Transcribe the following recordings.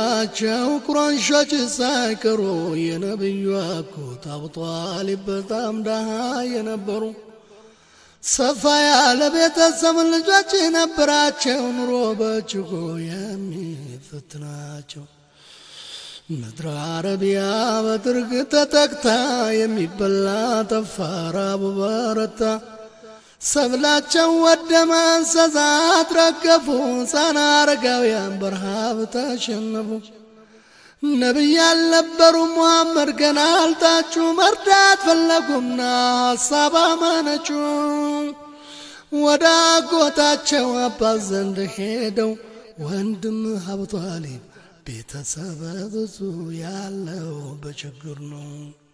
የነበራቸው ቁረንሾች ሳይቀሩ የነቢዩ አጎት አቡ ጣሊብ በጣም ደሃ የነበሩ ሰፋ ያለ ቤተሰብ ልጆች የነበራቸው ኑሮ በእጅጉ የሚፈትናቸው ምድረ አረቢያ በድርቅ ተጠቅታ የሚበላ ጠፋ፣ ራቡ በረታ። ሰብላቸው ወደመ፣ እንስሳት ረገፉ፣ ሕፃን አረጋውያን በረሃብ ተሸነፉ። ነቢይ አልነበሩ ሙሐመድ ገና አልታጩ፣ መርዳት ፈለጉና ሐሳብ አመነጩ። ወደ አጎታቸው አባት ዘንድ ሄደው ወንድም አቡ ጣሊብ ቤተሰብ ብዙ ያለው በችግር ነው።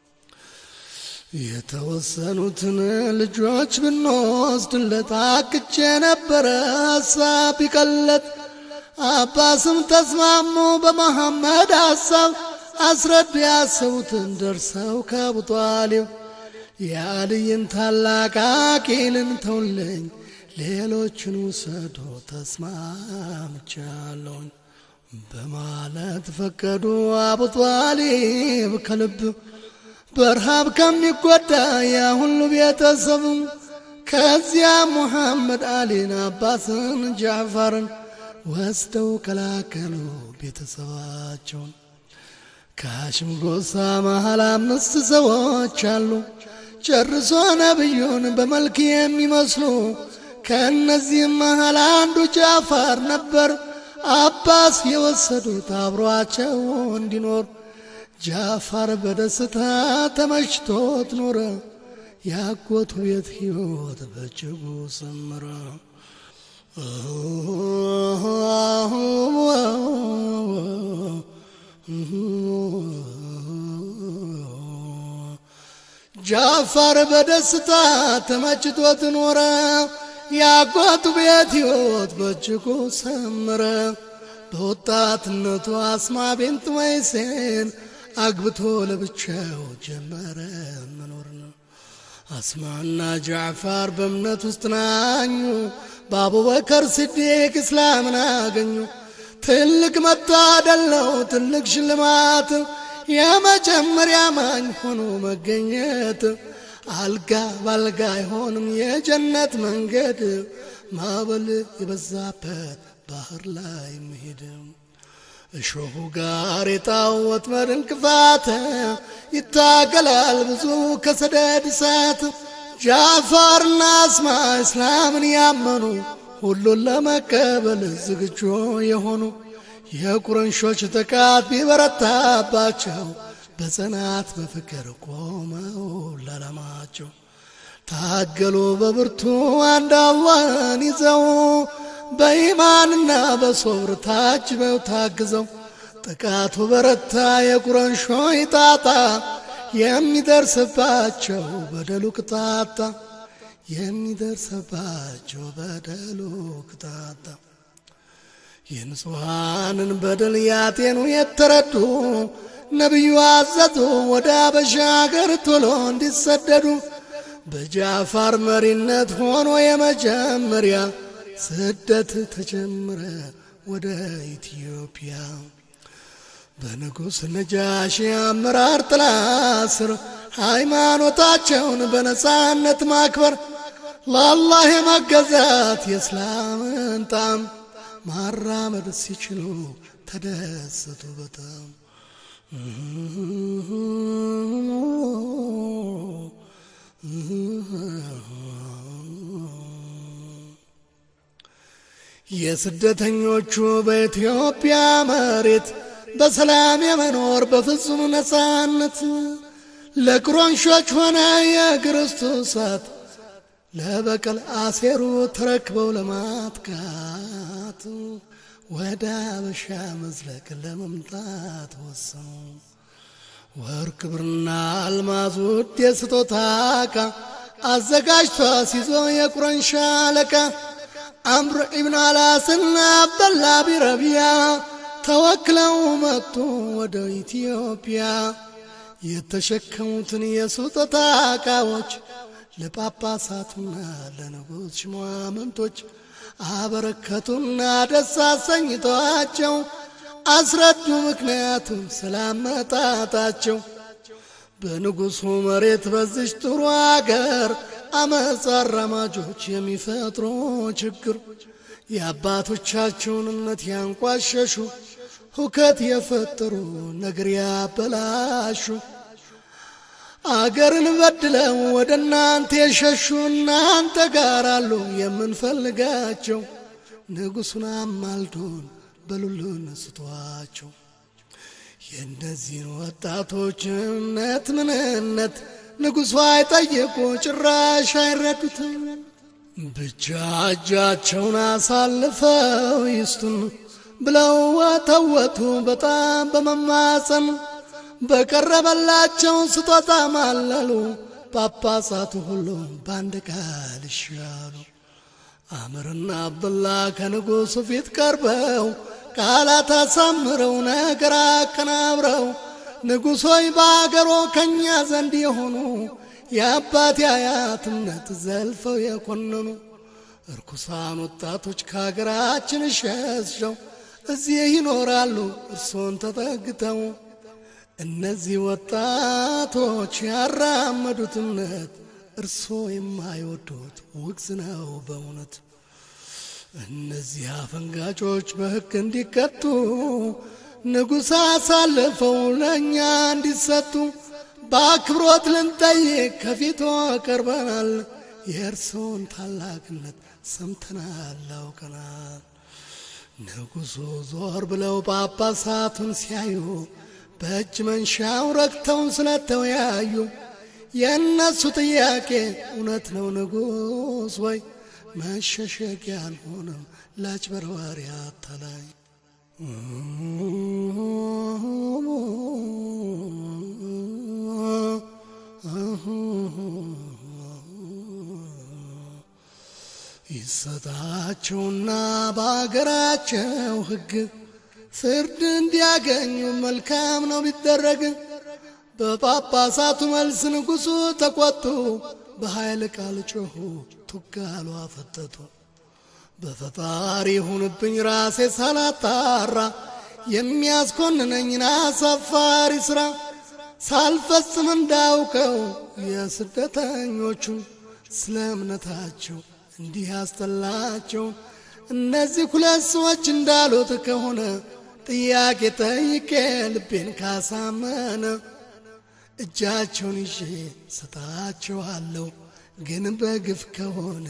የተወሰኑትን ልጆች ብንወስድለት አቅቼ ነበረ ሀሳብ ቢቀለት አባስም ተስማሙ በመሐመድ ሀሳብ አስረዱ ያሰቡትን ደርሰው ከአቡ ጣሊብ የአልይን ታላቅ አቂልን ተውልኝ ሌሎችን ውሰዶ ተስማምቻለሁኝ በማለት ፈቀዱ። አቡ ጣሊብ ከልብ በረሃብ ከሚጎዳ ያ ሁሉ ቤተሰብ ከዚያ ሙሐመድ አሊን አባስን ጃዕፈርን ወስደው ከላከሉ ቤተሰባቸውን። ከሐሽም ጎሳ መሃል አምስት ሰዎች አሉ ጨርሶ ነቢዩን በመልክ የሚመስሉ ከእነዚህም መሃል አንዱ ጃፋር ነበር። አባስ የወሰዱት አብሯቸው እንዲኖር ጃፋር በደስታ ተመችቶት ኖረ። ያጎቱ ቤት ሕይወት በእጅጉ ሰመረ። ጃፋር በደስታ ተመችቶት ኖረ። ያጎቱ ቤት ሕይወት በእጅጉ ሰመረ። በወጣትነቱ አስማ ቤንት ወይሴን አግብቶ ለብቻው ጀመረ መኖር ነው። አስማና ጃዕፋር በእምነት ውስጥ ናኙ። በአቡበከር ስዲቅ እስላምን አገኙ። ትልቅ መታደል ነው፣ ትልቅ ሽልማት የመጀመሪያ ማኝ ሆኖ መገኘት። አልጋ ባልጋ አይሆንም የጀነት መንገድ፣ ማዕበል የበዛበት ባህር ላይ መሄድ እሾሁ ጋሬጣው ወጥመድ እንቅፋት ይታገላል ብዙ ከሰደድ እሳት። ጃፋርና አስማ እስላምን ያመኑ ሁሉን ለመቀበል ዝግጁ የሆኑ የቁረንሾች ጥቃት ቢበረታባቸው በጽናት በፍቅር ቆመው ለዓላማቸው ታገሉ በብርቱ አንድ አላህን ይዘው በኢማንና በሶብር ታጅበው ታግዘው ጥቃቱ በረታ የቁረንሾች ጣጣ የሚደርስባቸው በደሉ ቅጣጣ የሚደርስባቸው በደሉ ቅጣጣ የንጹሐንን በደል ያጤኑ የተረዱ ነቢዩ አዘዙ ወደ አበሻ አገር ቶሎ እንዲሰደዱ በጃፋር መሪነት ሆኖ የመጀመሪያ ስደት ተጀመረ ወደ ኢትዮጵያ። በንጉሥ ነጃሺ አመራር ጥላ ስር ሃይማኖታቸውን በነፃነት ማክበር ለአላህ የመገዛት የእስላምን ጣም ማራመድ ሲችሉ ተደሰቱ በጣም። የስደተኞቹ በኢትዮጵያ መሬት በሰላም የመኖር በፍጹም ነፃነት ለቁረንሾች ሆነ የክርስቶሳት ለበቀል አሴሩ ተረክበው ለማጥቃት ወደ አበሻ መዝለቅ ለመምጣት ወሰኑ። ወርቅ ብርና አልማዝ ውድ የስጦታ ዕቃ አዘጋጅቶ ሲዞ የቁረንሻ አለቃ አምር ኢብን አላስና አብደላ ቢረቢያ ተወክለው መጡ ወደ ኢትዮጵያ። የተሸከሙትን የስጦታ ዕቃዎች ለጳጳሳቱና ለንጉሥ ሽሟምንቶች አበረከቱና ደስ አሰኝተዋቸው አስረዱ ምክንያቱም ስላመጣጣቸው በንጉሡ መሬት በዚች ጥሩ አገር አመፅ አራማጆች የሚፈጥሩ ችግር የአባቶቻቸውን እምነት ያንቋሸሹ ሁከት የፈጠሩ ነገር ያበላሹ አገርን በድለው ወደ እናንተ የሸሹ እናንተ ጋር አሉ የምንፈልጋቸው ንጉሡን አማልዶን በሉሉን ስቷቸው የእነዚህን ወጣቶች እምነት ምንነት ንጉሡ አይጠየቁ ጭራሽ አይረዱትም። ብቻ እጃቸውን አሳልፈው ይስቱን ብለው ወተወቱ በጣም በመማፀን በቀረበላቸው ስጦታ ማለሉ። ጳጳሳቱ ሁሉ በአንድ ቃል ይሻሉ። አምርና አብዱላ ከንጉሡ ፊት ቀርበው ቃላት አሳምረው ነገር አቀናብረው ንጉሥ ሆይ በአገሮ ከእኛ ዘንድ የሆኑ የአባት አያት እምነት ዘልፈው የኮነኑ እርኩሳን ወጣቶች ከሀገራችን ሸሽተው እዚህ ይኖራሉ እርሶን ተጠግተው። እነዚህ ወጣቶች ያራመዱት እምነት እርሶ የማይወዱት ውግዝ ነው በእውነት። እነዚህ አፈንጋጮች በሕግ እንዲቀጡ ንጉሥ አሳልፈው ለእኛ እንዲሰጡ በአክብሮት ልንጠይቅ ከፊቶ ቀርበናል። የእርስዎን ታላቅነት ሰምተናል አውቀናል። ንጉሡ ዞር ብለው ጳጳሳቱን ሲያዩ በእጅ መንሻው ረግተው ስለተወያዩ የእነሱ ጥያቄ እውነት ነው ንጉሥ ወይ መሸሸጊያ አልሆነም ለአጭበርባሪ አታላይ ይሰጣቸውና በአገራቸው ሕግ ፍርድ እንዲያገኙ መልካም ነው ቢደረግ። በጳጳሳቱ መልስ ንጉሡ ተቆጡ፣ በኃይል ቃል ጮኹ፣ ቱጋሉ አፈጠጡ። በፈጣሪ ይሁንብኝ ራሴ ሳላጣራ የሚያስኮንነኝን አሳፋሪ ሥራ ሳልፈጽም እንዳውቀው የስደተኞቹን ስለ እምነታቸው እንዲህ ያስጠላቸው እነዚህ ሁለት ሰዎች እንዳሉት ከሆነ ጥያቄ ጠይቄ ልቤን ካሳመነ እጃቸውን ይዤ ሰጣቸዋለሁ፣ ግን በግፍ ከሆነ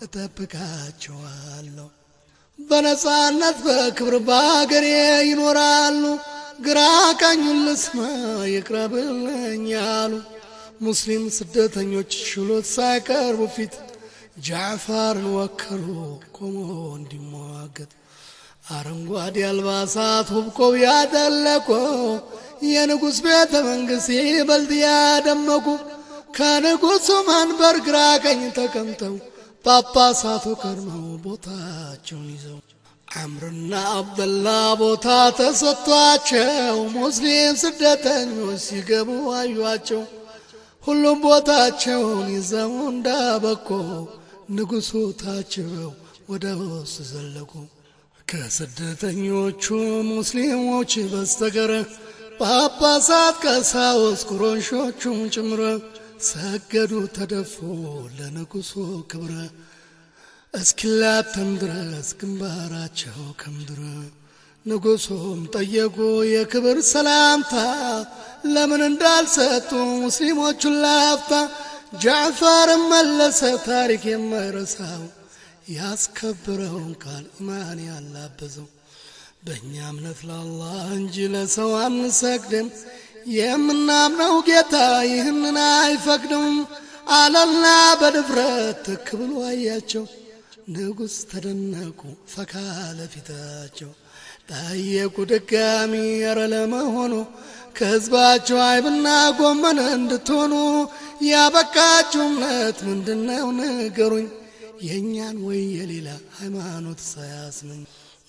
እጠብቃቸዋለሁ። በነጻነት በክብር በአገሬ ይኖራሉ። ግራ ቀኙን ልስማ ይቅረብልኝ አሉ። ሙስሊም ስደተኞች ችሎት ሳይቀርቡ ፊት ጃዕፋርን ወከሉ ቆሞ እንዲሟገት። አረንጓዴ አልባሳት ውብ ቆብ ያደለቁ የንጉሥ ቤተ መንግሥት ይበልጥ ያደመቁ ከንጉሡ መንበር ግራ ቀኝ ተቀምጠው ጳጳሳቱ ቀድመው ቦታቸውን ይዘው አምርና አብደላ ቦታ ተሰጥቷቸው ሙስሊም ስደተኞች ሲገቡ አዩአቸው። ሁሉም ቦታቸውን ይዘው እንዳበቆ ንጉሡ ታጅበው ወደ ውስጥ ዘለቁ። ከስደተኞቹ ሙስሊሞች በስተቀር ጳጳሳት፣ ቀሳውስት፣ ቁረይሾቹም ጭምር ሰገዱ ተደፉ ለንጉሡ ክብረ እስኪላተም ድረስ ግንባራቸው ከምድር ንጉሡም ጠየቁ የክብር ሰላምታ ለምን እንዳልሰጡ ሙስሊሞቹን ላፍታ። ጃዕፈርም መለሰ ታሪክ የማይረሳው ያስከብረውን ቃል ኢማን ያላበዘው በእኛ እምነት ለአላህ እንጂ ለሰው አንሰግድም፣ የምናምነው ጌታ ይህንን አይፈቅድም አለና በድፍረት ትክ ብሎ አያቸው። ንጉሥ ተደነቁ ፈካ ለፊታቸው ጠየቁ ድጋሚ ኧረ ለመሆኑ ከሕዝባቸው አይብና ጎመን እንድትሆኑ ያበቃችሁ እምነት ምንድነው ንገሩኝ፣ የእኛን ወይ የሌላ ሃይማኖት ሳያስመኝ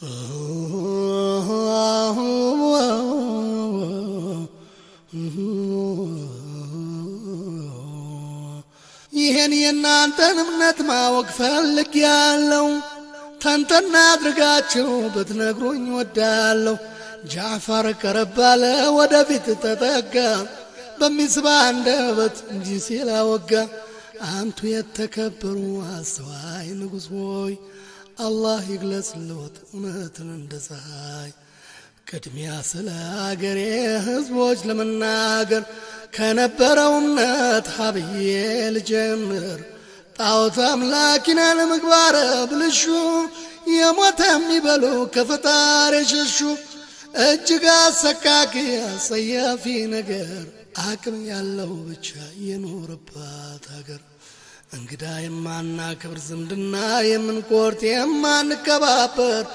ይህን የእናንተን እምነት ማወቅ ፈልግ ያለው ተንተና አድርጋችሁ ብትነግሩኝ ወዳለሁ። ጃዕፈር ቀረባለ ወደፊት ተጠጋ በሚስባ አንደበት እንዲህ ሲል አወጋ አንቱ የተከበሩ አስተዋይ ንጉሥ ሆይ አላህ ይግለጽልዎት እውነትን እንደ ፀሐይ ቅድሚያ ስለ አገሬ ሕዝቦች ለመናገር ከነበረው እምነት ሀብዬ ልጀምር ጣዖት አምላኪና ለምግባረ ብልሹ የሞተ የሚበሉ ከፈጣሪ የሸሹ እጅግ አሰቃቂ አጸያፊ ነገር አቅም ያለው ብቻ የኖረባት ሀገር እንግዳ የማናከብር ዝምድና የምንቆርጥ የማንከባበር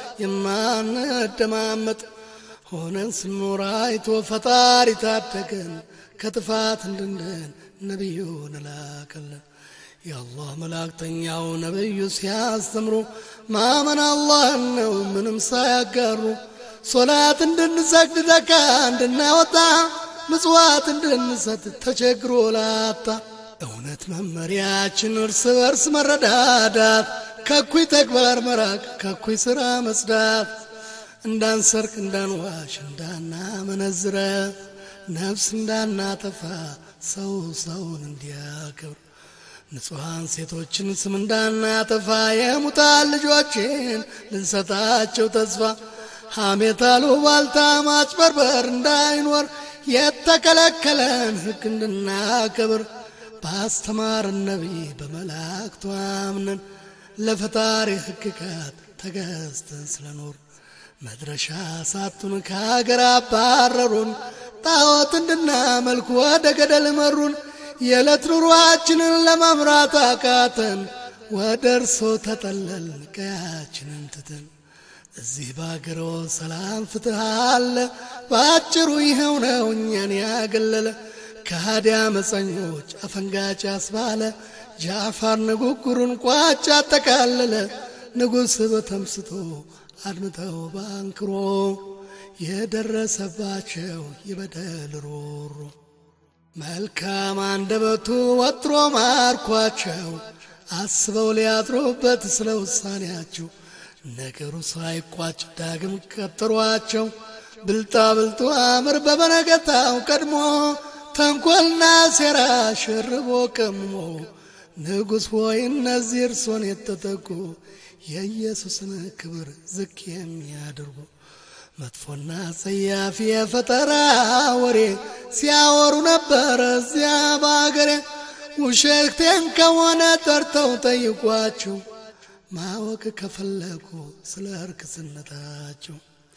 የማንደማመጥ ሆነን ስኖር አይቶ ፈጣሪ ታደገን ከጥፋት እንድንድን ነቢዩን ላከልን። የአላህ መላእክተኛው ነቢዩ ሲያስተምሩ ማመን አላህን ነው ምንም ሳያጋሩ ሶላት እንድንሰግድ ዘካ እንድናወጣ ምጽዋት እንድንሰጥ ተቸግሮ ላጣ እውነት መመሪያችን እርስ በርስ መረዳዳት ከኩይ ተግባር መራቅ ከኩይ ሥራ መጽዳት እንዳንሰርቅ እንዳንዋሽ እንዳናመነዝረ ነፍስ እንዳናጠፋ ሰው ሰውን እንዲያከብር ንጹሐን ሴቶችን ስም እንዳናጠፋ የሙታን ልጆችን ልንሰጣቸው ተስፋ ሐሜት አሉባልታ ማጭበርበር እንዳይኖር የተከለከለን ሕግ እንድናከብር ባስተማርን ነቢይ በመላእክቱ አምነን ለፈጣሪ ሕግጋት ተገዝተን ስለኖር መድረሻ ሳቱን ከሀገር አባረሩን ጣዖት እንድናመልክ ወደ ገደል መሩን የዕለት ኑሯችንን ለመምራት አቃተን ወደ እርሶ ተጠለልን ቀያችንን ትተን እዚህ በአገሮ ሰላም ፍትህ አለ በአጭሩ ይኸው ነው እኛን ያገለለ ከሃዲያ መፀኞች አፈንጋጭ አስባለ ጃፋር ንጉጉሩን ቋጭ አጠቃለለ ንጉሥ በተምስቶ አድምጠው ባንክሮ የደረሰባቸው የበደል ሮሮ መልካም አንደበቱ ወጥሮ ማርኳቸው አስበው ሊያድሩበት ስለ ውሳኔያቸው ነገሩ ሳይቋጭ ዳግም ቀጠሯቸው። ብልጣ ብልጡ አምር በበነገታው ቀድሞ ተንኰልና ሴራ ሸርቦ ቀምሞ ንጉሥ ሆይ እነዚህ እርሶን የተጠጉ የኢየሱስን ክብር ዝቅ የሚያደርጉ መጥፎና ጸያፊ የፈጠራ ወሬ ሲያወሩ ነበረ እዚያ በአገሬ። ውሸቴን ከሆነ ጠርተው ጠይቋቸው ማወቅ ከፈለጉ ስለ እርክስነታቸው።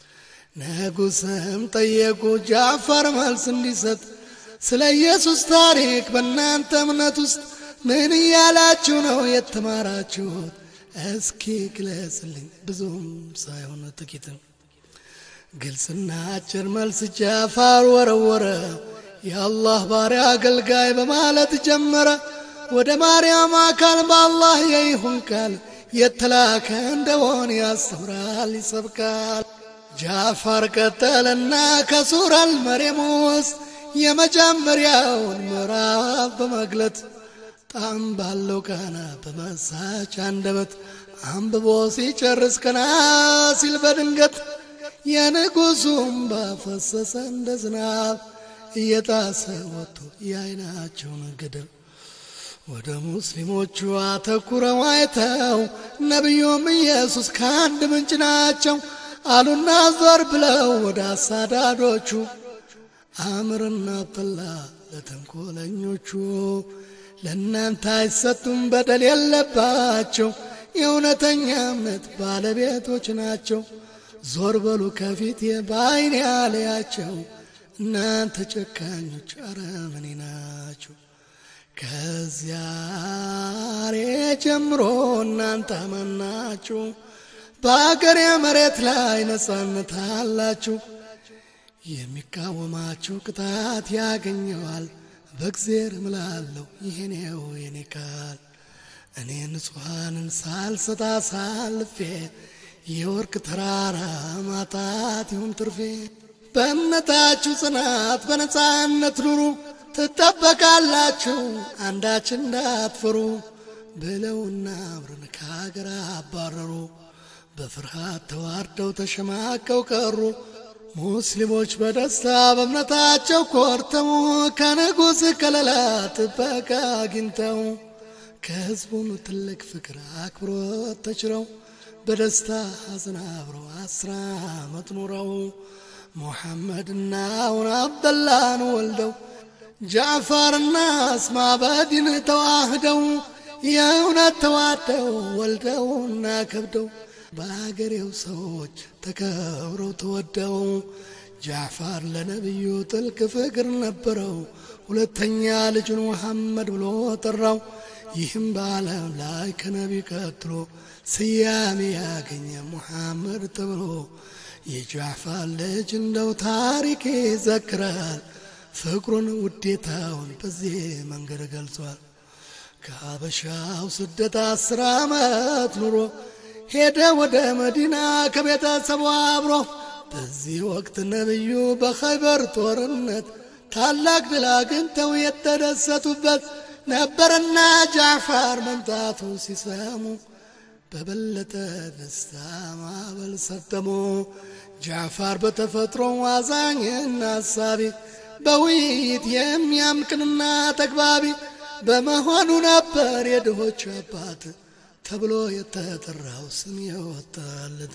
ንጉሥም ጠየቁ ጃፋር መልስ እንዲሰጥ ስለ ኢየሱስ ታሪክ በእናንተ እምነት ውስጥ ምን እያላችሁ ነው የተማራችሁት? እስኪ ግለጽልኝ፣ ብዙም ሳይሆን ጥቂትም። ግልጽና አጭር መልስ ጃፋር ወረወረ። የአላህ ባሪያ አገልጋይ በማለት ጀመረ። ወደ ማርያም አካል በአላህ የይሁን ቃል የተላከ እንደሆን ያስተምራል፣ ይሰብካል። ጃፋር ቀጠለና ከሱራል መርየም ውስጥ የመጀመሪያውን ምዕራፍ በመግለጥ ጣም ባለው ቃና በመሳች አንደበት አንብቦ ሲጨርስ ቀና ሲል በድንገት የንጉሡም ባፈሰሰ እንደ ዝናብ እየጣሰ ወጥቶ የዓይናቸውን ገደል ወደ ሙስሊሞቹ አተኩረው አይተው ነቢዩም ኢየሱስ ከአንድ ምንጭ ናቸው አሉና ዞር ብለው ወደ አሳዳዶቹ አምርና አብደላ ለተንኮለኞቹ ለእናንተ አይሰጡም፣ በደል የለባቸው የእውነተኛ እምነት ባለቤቶች ናቸው። ዞር በሉ ከፊቴ በዓይኔ ያለያቸው እናንተ ጨካኞች አረመኔ ናቸው። ከዚያሬ ጀምሮ እናንተ አማናችሁ በአገሬ መሬት ላይ ነጻነት አላችሁ። የሚቃወማችሁ ቅጣት ያገኘዋል። በእግዜር እምላለሁ ይህኔው የኔ ቃል እኔ ንጹሐንን ሳልሰጣ ሳልፌ የወርቅ ተራራ ማጣት ይሁን ትርፌ። በእምነታችሁ ጽናት በነጻነት ኑሩ ትጠበቃላችሁ አንዳች እንዳትፈሩ ብለውና አብረን ከሀገር አባረሩ። በፍርሃት ተዋርደው ተሸማቀው ቀሩ። ሙስሊሞች በደስታ በእምነታቸው ኮርተው ከንጉሥ ከለላ ጥበቃ አግኝተው ከሕዝቡን ትልቅ ፍቅር አክብሮት ተችረው በደስታ ሐዘን አብረው አስራ ዓመት ኑረው ሙሐመድና አሁን አብደላን ወልደው ጃዕፋርና አስማ በዲን ተዋህደው የእውነት ተዋደው ወልደውና ከብደው በአገሬው ሰዎች ተከብረው ተወደው ጃዕፋር ለነቢዩ ጥልቅ ፍቅር ነበረው። ሁለተኛ ልጁን ሙሐመድ ብሎ ጠራው። ይህም በዓለም ላይ ከነቢ ቀጥሎ ስያሜ ያገኘ ሙሐመድ ተብሎ የጃዕፋር ልጅ እንደው ታሪክ ይዘክራል። ፍቅሩን ውዴታውን በዚህ መንገድ ገልጿል። ከሀበሻው ስደት አስር ዓመት ኑሮ ሄደ ወደ መዲና ከቤተሰቡ አብሮ። በዚህ ወቅት ነቢዩ በኸይበር ጦርነት ታላቅ ድል አግኝተው የተደሰቱበት ነበርና ጃዕፋር መምጣቱ ሲሰሙ በበለጠ ደስታ ማዕበል ሰጠሙ። ጃዕፋር በተፈጥሮ አዛኝና አሳቢ በውይይት የሚያምቅንና ተግባቢ በመሆኑ ነበር የድሆች አባት ተብሎ የተጠራው ስም የወጣለት።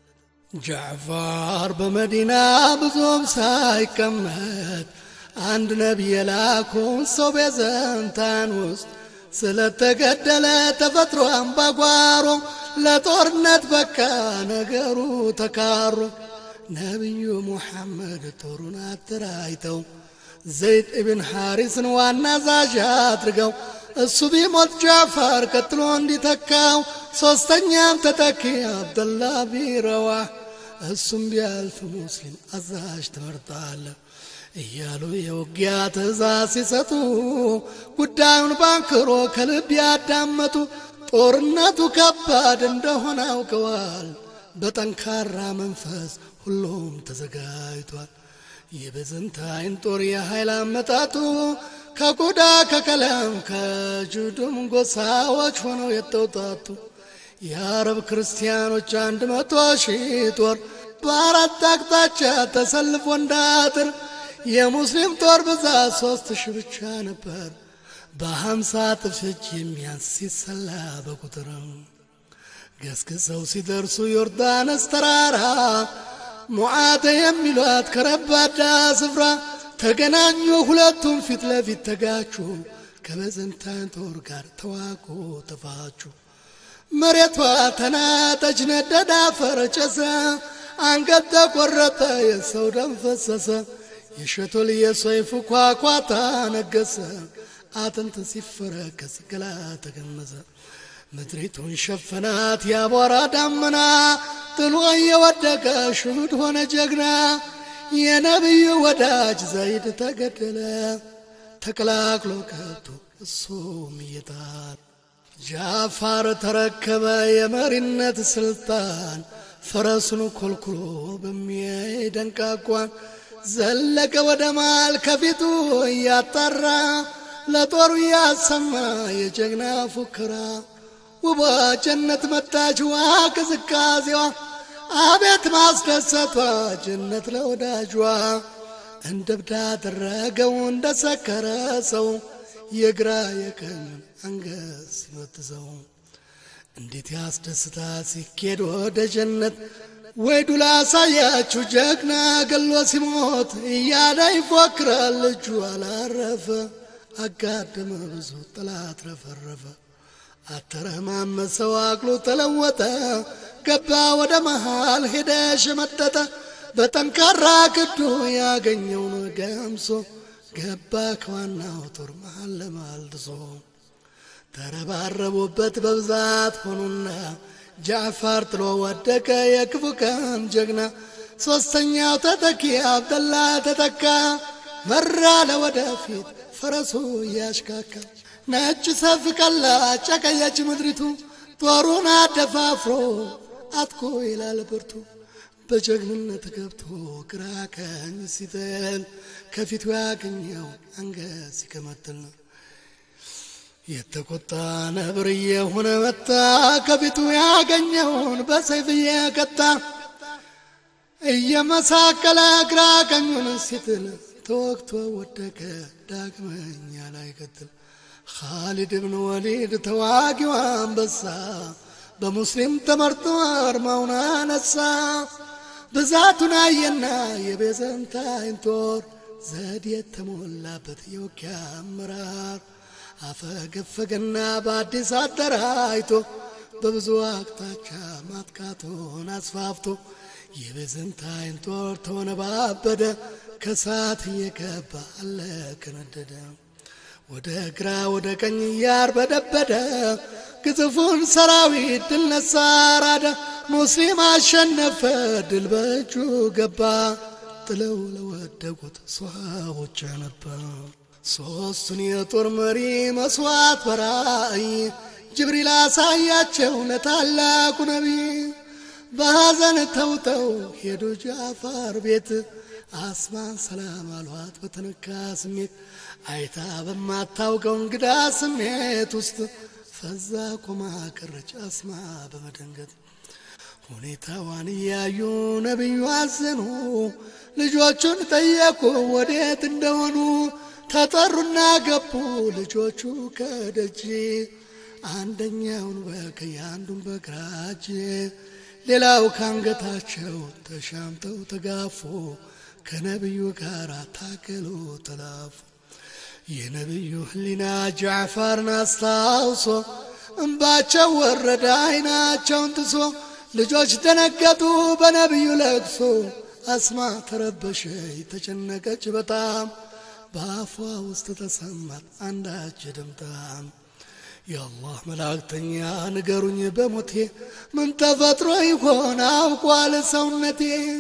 ጃዕፋር በመዲና ብዙም ሳይቀመጥ አንድ ነቢይ የላኩን ሰው ቤዘንታን ውስጥ ስለተገደለ ተፈጥሮ አምባጓሮ ለጦርነት በቃ ነገሩ ተካሮ ነቢዩ ሙሐመድ ጦሩን አደራጅተው ዘይድ ኢብን ሐሪስን ዋና አዛዥ አድርገው እሱ ቢሞት ጃዕፋር ቀጥሎ እንዲተካው ሦስተኛም ተተኪ አብደላ ቢረዋህ እሱም ቢያልፍ ሙስሊም አዛዥ ትመርጣለህ እያሉ የውጊያ ትእዛዝ ሲሰጡ ጉዳዩን ባንክሮ ከልብ ያዳመጡ ጦርነቱ ከባድ እንደሆነ አውቀዋል። በጠንካራ መንፈስ ሁሉም ተዘጋጅቷል። የቤዘንታይን ጦር የኃይል አመጣጡ ከቆዳ ከቀለም ከጁድም ጎሳዎች ሆነው የተውጣጡ የአረብ ክርስቲያኖች አንድ መቶ ሺህ ጦር በአራት አቅጣጫ ተሰልፎ እንዳጥር የሙስሊም ጦር ብዛት ሶስት ሺህ ብቻ ነበር። በሀምሳ እጥፍ እጅ የሚያንስ ሲሰላ በቁጥር ገስግሰው ሲደርሱ ዮርዳኖስ ተራራ ሙዓተ የሚሏት ከረባዳ ስፍራ ተገናኙ። ሁለቱም ፊት ለፊት ተጋቹ። ከቤዘንታይን ጦር ጋር ተዋጉ፣ ተፋቹ። መሬቷ ተናጠች፣ ነደደ፣ አፈር ጨሰ። አንገት ተቆረጠ፣ የሰው ደም ፈሰሰ። የሸቶል የሰይፉ ኳኳታ ነገሰ። አጥንት ሲፈረከስ ገላ ተገመሰ። ምድሪቱን ሸፈናት ያቧራ ዳመና ጥሎ የወደቀ ሽሁድ ሆነ ጀግና። የነቢዩ ወዳጅ ዘይድ ተገደለ ተቀላቅሎ ከብቶ እሱም እየጣል ጃፋር ተረከበ የመሪነት ስልጣን ፈረሱን ኮልኩሎ በሚደንቃቋን ዘለቀ ወደ ማል ከፊቱ እያጣራ ለጦሩ እያሰማ የጀግና ፉከራ ውቧ ጀነት መጣች ዋ ቅዝቃዜዋ አቤት ማስደሰቷ ጀነት ለወዳጇ እንደ እብድ አደረገው እንደ ሰከረ ሰው የግራ የቀኙን አንገት ሲመትዘው እንዴት ያስደስታ ሲኬድ ወደ ጀነት ወይ ዱላ አሳያችሁ ጀግና ገሎ ሲሞት እያለ ይፎክራል እጁ አላረፈ አጋደመ ብዙ ጠላት ረፈረፈ አተረማመሰው አቅሉ ተለወጠ ገባ ወደ መሃል ሄደ ሸመጠጠ በጠንካራ ክዱ ያገኘውን ገምሶ ገባ ከዋናው ጦር መሃል ለማልድሶ ተረባረቡበት በብዛት ሆኑና ጃዕፋር ጥሎ ወደቀ የክፉ ቀን ጀግና ሦስተኛው ተተኪ አብደላ ተተካ መራ ለወደፊት ፈረሱ እያሽካካ ነጭ ሰፍ ቀላ ጨቀየች ምድሪቱ ጦሩን አደፋፍሮ አጥቆ ይላል ብርቱ በጀግንነት ገብቶ ግራ ቀኝ ሲጥል ከፊቱ ያገኘው አንገት ሲከመትል የተቆጣ ነብር እየሆነ መጣ ከፊቱ ያገኘውን በሰይፍ እየቀጣ እየመሳቀለ ግራ ቀኙን ሲትል ተወግቶ ወደቀ ዳግመኛ ላይ ቀትል ኻሊድ ብን ወሊድ ተዋጊው አንበሳ በሙስሊም ተመርጦ አርማውን አነሳ። ብዛቱን አየና የቤዘንታይን ጦር ዘዴ የተሞላበት የውጊያ አመራር አፈገፈገና በአዲስ አደራጅቶ በብዙ አቅጣጫ ማጥቃቱን አስፋፍቶ የቤዘንታይን ጦር ተወነባበደ። ከሳት እየገባ አለከነደደ። ወደ ግራ ወደ ቀኝ እያርበደበደ ግዙፉን ሰራዊት ድል ነሳ አራደ። ሙስሊም አሸነፈ፣ ድል በእጁ ገባ። ጥለው ለወደቁት ሷቦች ነበር። ሦስቱን የጦር መሪ መስዋዕት በራእይ ጅብሪል አሳያቸው ለታላቁ ነቢይ። በሐዘን ተውጠው ሄዱ ጃፋር ቤት አስማን ሰላም አሏት በተነካ ስሜት አይታ በማታውቀው እንግዳ ስሜት ውስጥ ፈዛ ቆማ ቀረች አስማ በመደንገጥ ሁኔታዋን እያዩ ነቢዩ አዘኑ ልጆቹን ጠየቁ ወዴት እንደሆኑ ተጠሩና ገቡ ልጆቹ ከደጅ አንደኛውን በቀኝ አንዱን በግራ እጅ ሌላው ካንገታቸው ተሻምተው ተጋፉ ከነቢዩ ጋር ታገሉ ተላፉ የነቢዩ ህሊና ጃዕፋርን አስታውሶ እንባቸው ወረደ አይናቸውን ጥሶ ልጆች ደነገጡ በነቢዩ ለቅሶ አስማ ተረበሸ ተጨነቀች በጣም በአፏ ውስጥ ተሰማት አንዳች ድምጣም የአላህ መላእክተኛ ንገሩኝ በሞቴ ምን ተፈጥሮ ይሆን አውቋል ሰውነቴ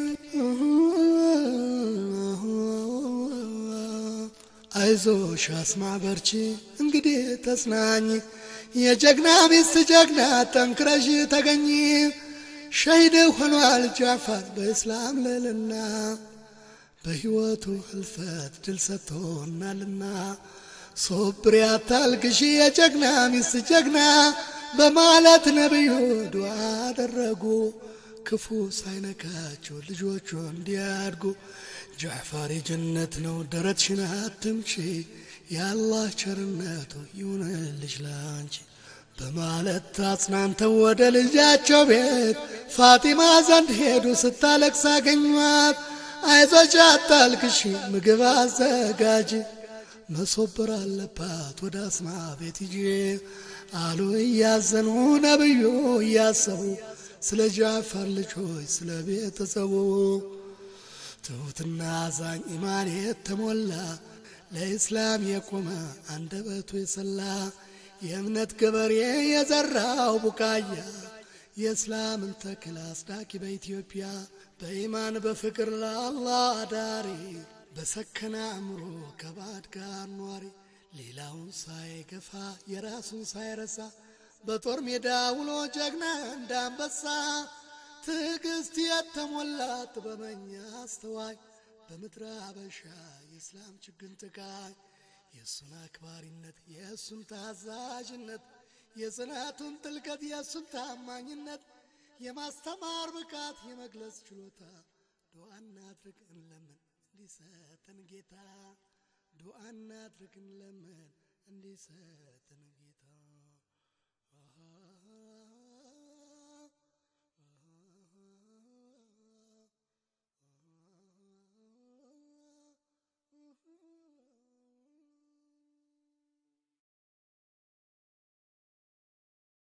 አይዞሽ አስማ በርቺ እንግዲህ ተጽናኝ የጀግና ሚስት ጀግና ጠንክረሽ ተገኝ ሸሂድ ሆኗል ጃፋር በእስላም ልዕልና በሕይወቱ ህልፈት ድል ሰጥቶናልና ሶብር ያታልቅሺ የጀግና ሚስት ጀግና በማለት ነቢዩ ዱዓ አደረጉ ክፉ ሳይነካቸው ልጆቹ እንዲያድጉ ጃዕፋር የጀነት ነው ደረትሽን አትምቺ የአላህ ቸርነቱ ይሁንልሽ ላንቺ በማለት አጽናንተው ወደ ልጃቸው ቤት ፋጢማ ዘንድ ሄዱ ስታለቅስ አገኟት አይዞሽ አታልቅሺ ምግብ አዘጋጅ መሶበር አለባት ወደ አስማ ቤት ይዤ አሉ እያዘኑ ነብዩ እያሰቡ ስለ ጃፋር ልጆች ስለ ቤተሰቡ ትሑትና አዛኝ ኢማን የተሞላ ለኢስላም የቆመ አንደበቱ የሰላ የእምነት ገበሬ የዘራው ቡቃያ የእስላምን ተክል አስዳቂ በኢትዮጵያ በኢማን በፍቅር ለአላህ አዳሪ በሰከነ አእምሮ ከባድ ጋር ኗሪ ሌላውን ሳይገፋ የራሱን ሳይረሳ በጦር ሜዳ ውሎ ጀግና እንዳንበሳ ትዕግስት የተሞላ ጥበበኛ አስተዋይ በምድረ አበሻ የእስላም ችግኝ ጥቃይ የእሱን አክባሪነት የእሱን ታዛዥነት የጽናቱን ጥልቀት የእሱን ታማኝነት የማስተማር ብቃት የመግለጽ ችሎታ ዱዓ እናድርግ እንለምን እንዲሰጠን ጌታ ዱዓ እናድርግ እንለምን እንዲሰጠን